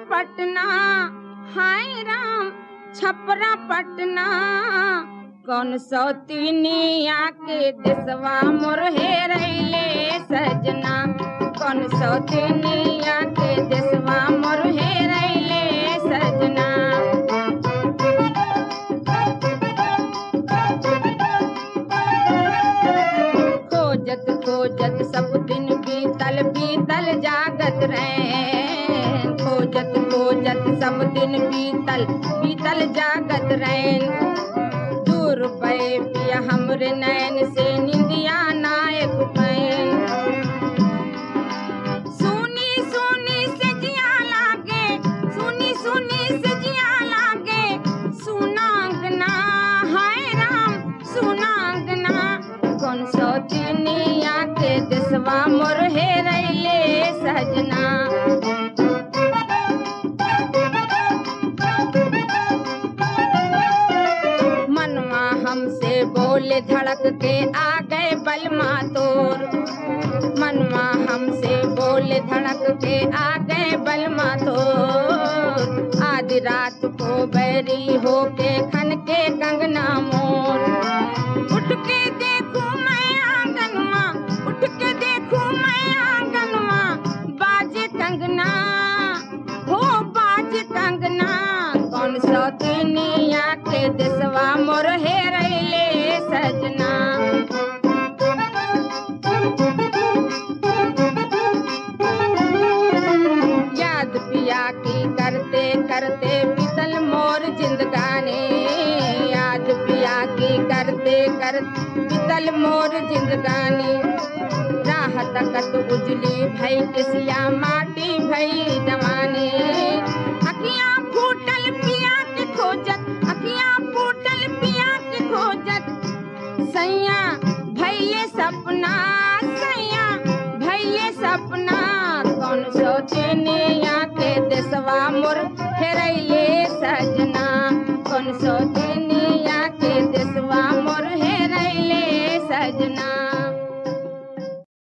पटना हाय राम छपरा पटना कौन सौतीनिया के देसवा मोर हेरैले सजना कौन सौतीनिया के देसवा मोर हेरैले सजना खोजत खोजत सब दिन बीतल बीतल जागत रैन खोजत खोजत सब दिन बीतल बीतल जागत रैन दूर पे पिया हमरे नैन से निंदिया नायक पैन सुनी सुनी से जिया लागे सुनी सुनी से जिया लागे सुनांगना हाय राम सुनांगना कौन सौ दुनिया के देसवा मोर हेरैले सजना मनवा हमसे बोले धड़क के आ गए बलमा तोर मनवा हमसे बोले धड़क के आ गए बलमा तो आधी रात को बैरी होके खन के कंगना मोर उठ के देखूं मैं आंगनवा उठ के देखूं मैं आंगनवा बाजे कंगना हो बाजे कंगना कौन सौ दुनिया के देसवा मोर हेरैले सजना याद पिया की करते करते बीतल मोर जिंदगानी याद पिया की करते कर बीतल मोर जिंदगानी राह तकत उजली भई किसिया माटी भई जवानी अखियां फूटल पिया के खोजत अखियां फूटल पिया के खोजत सैया भैये सपना सैया भैये सपना